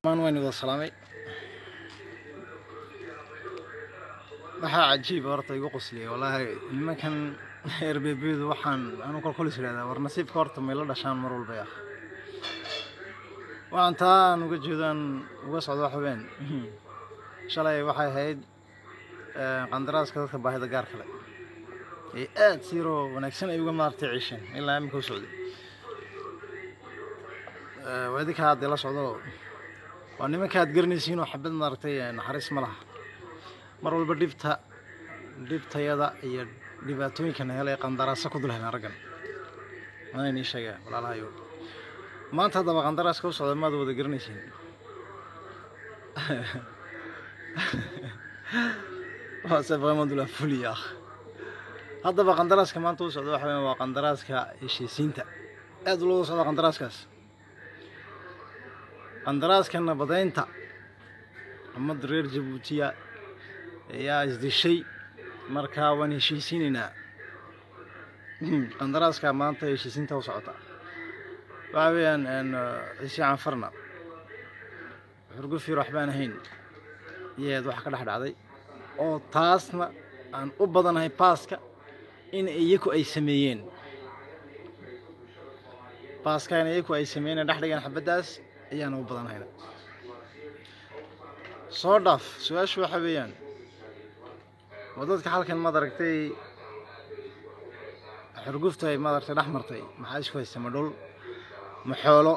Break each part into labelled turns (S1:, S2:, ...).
S1: maan waan wada salaamay waxaa cajiib horta igu qosliyay wallaahi nimankan erbebeedu waxaan anu kolkolis idhahdaa war nasiibka horta may la dhashaan mar walba ah waxaan taa aan uga jeedaan uga socdo wax ween shalay waxay ahayd qandaraaska dadka baahida gaar kale ee aad siiroo wanaagsan ay uga maartay ciisheen ilaa iminka u socday waa idinka haddee la socdo waa nimanka aad garanaysiin oo xabad maaragtay naxariis ma laha mar walba dhibta dhibtayada iyo dhibaatooyinkan hele qandaraasa ku dul heleen raggan mana inii sheegaa walaalahayo maanta haddaba qandaraaska u socda maad wada garanaysiin c'est vraiment de la folie ah haddaba qandaraaska maanta u socda waxa weya waa qandaraaska heshiisiinta aad looga socda qandaraaskaas qandaraaska nabadaynta ummadda reer jabuutiya ayaa isdishay markaa waan heshiisiinaynaa qandaraaska maanta heshiisiinta u socota waxa weeyaan ciise canfarna xurgufir waxbaan ahayn iyaad wax ka dhex dhacday oo taasna aan u badanahay baaska in iyaku ay sameeyeen baaska in iyaku ay sameeyeen dhex dhigeen xabaddaas ayaana u badanahayna soo dhaaf su-aashu waxa weeyaan waa dadka halkan maad aragtay xurgufta ay maad aragtay dhex martay maxaa isku haysta ma dhul ma xoolo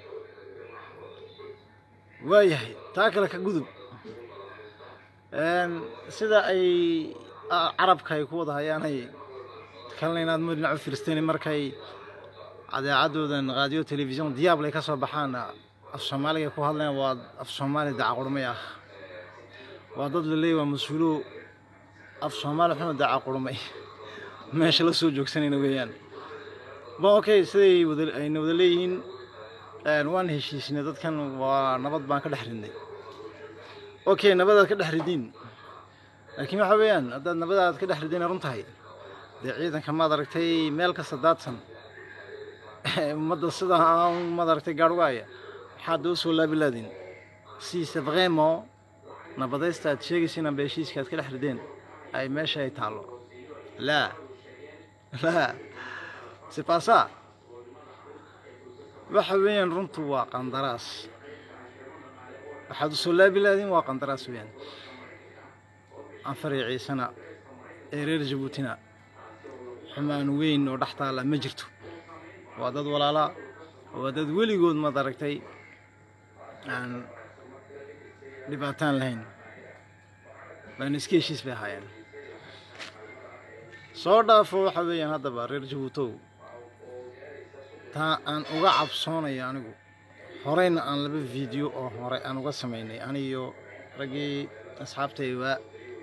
S1: waayahay taa kale ka gudub sida ay carabka ay ku wada hayaanay kalena inaad mo dhinac u fiirsteen markay cadeecadoodan raadiyo telefisyon diyaable ay ka soo baxaan af soomaaliga ku hadlayaan waa af soomaali dacaqurmay ah waa dad la leeyay waa mas-uulo af soomaali xuna dacaqurmay meesha la soo joogsanayna weeyaan bon okay siday wada ayna wada leeyihiin waan heshiisnay dadkan waa nabad baan ka dhex ridnay okay nabadaad ka dhex ridiin laakiin waxa weeyaan haddaad nabadaad ka dhex ridiin run tahay dee ciidanka maad aragtay meel kasta daadsan ummadda sidaa maad aragtay gaarhwaaya waxaad doo soo laabilaadin siise vraiment nabadaysta aad sheegaysa inaan beeshiiska aad ka dhex rideen ay meesha ay taallo laa laa c'est pas ça waxa weeyaan runtu waa qandaraas waxaad usoo laabilaadin waa qandaraas weeyaan anfariya ciisena ee reer jabuutina xumaan weyn oo dhex taalla ma jirto waa dad walaalaa waa dad weligood maad aragtay aan dhibaataan lahayn laana iska heshiis bay ahaayeen soo dhaafo waxa weeyaan haddaba reer jabuutow taa aan uga cabsoonayo anigu horeyna aan laba video oo hore aan uga samaynay anigiyo raggii asxaabtayda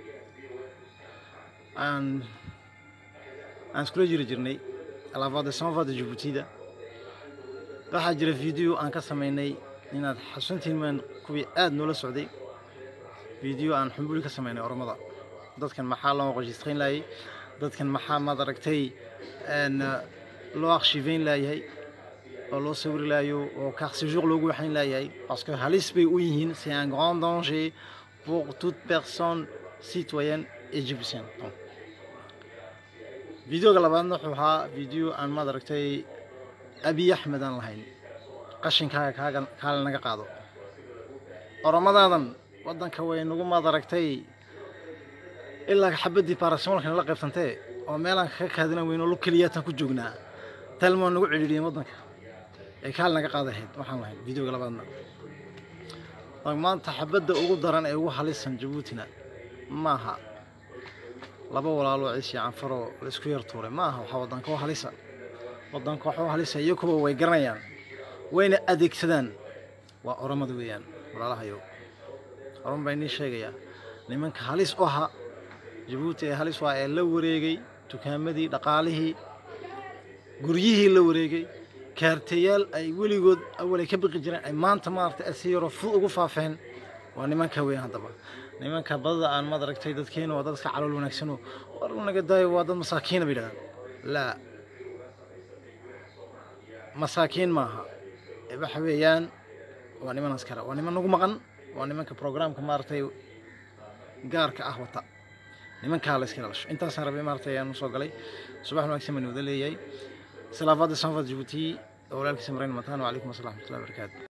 S1: aan aan iskula jiri jirnay alaafada samafada jabuutida waxaa jira video aan ka samaynay inaad xasuntiin maan kuwii aada noola socday video aan xumbuli ka samaynay oromada dadkan maxaa loo qojistrayn laayay dadkan maxaa maad aragtay loo akshiveyn laayahay oo loo sawiri laayo oo carsejour loogu waxayn laayahay parce que halis bay u yihiin c'est un grand danger pour toute personne citoyenne égyptienne donc videoga labaadna wuxuu ahaa video aan maad aragtay abiy axmed aan lahayn qashinkaaga kaaga kaale naga qaado oromadaadan waddanka way nagu maad aragtay ilaa xabaddii baarasimolka nala qaybsantee oo meelaan kaga kaadinan weyno lu keliyaataan ku joognaa talmoo nagu cidhiidhiyeen waddanka ee kaal naga qaadahayd waxaan lahayn videoga labaadna maanta xabadda ugu daran ee ugu halisan jabuutina maaha laba walaaloo ciisiya canfaroo la isku yar tuuray ma aha waxaa waddanka u halisa waddanka waxa u halisa iyo kuwa way garanayaan wayna adeegsadaan waa oromada weeyaan walaalahayo oran baa inii sheegayaa nimanka halis u ahaa jabuuti ee halis waa ee la wareegay dukaamadii dhaqaalihii guryihii la wareegay kaartayaal ay weligood awal ay ka biqi jireen ay maanta maaragtay ay si yaroo fud ugu faafeen waa nimanka weyn haddaba nimanka badada aan maad aragtay dadkeena waa dad iska calool wanaagsanoo war naga daayo waa dad masaakiina bay yidhahdaan laa masaakiin maaha ee waxa weeyaan waa niman askara waa niman nagu maqan waa nimanka programka maaragtay gaarka ah wata nimankaa la iska dhalasho intaasaan rabay maaragtay ayaan usoo galay subax wanaagsan baan wada leeyahay salaafada sanfad jabuuti walaalkiisa marayn mataan wacalaykum assalam waraxmatullahi wabarakaatu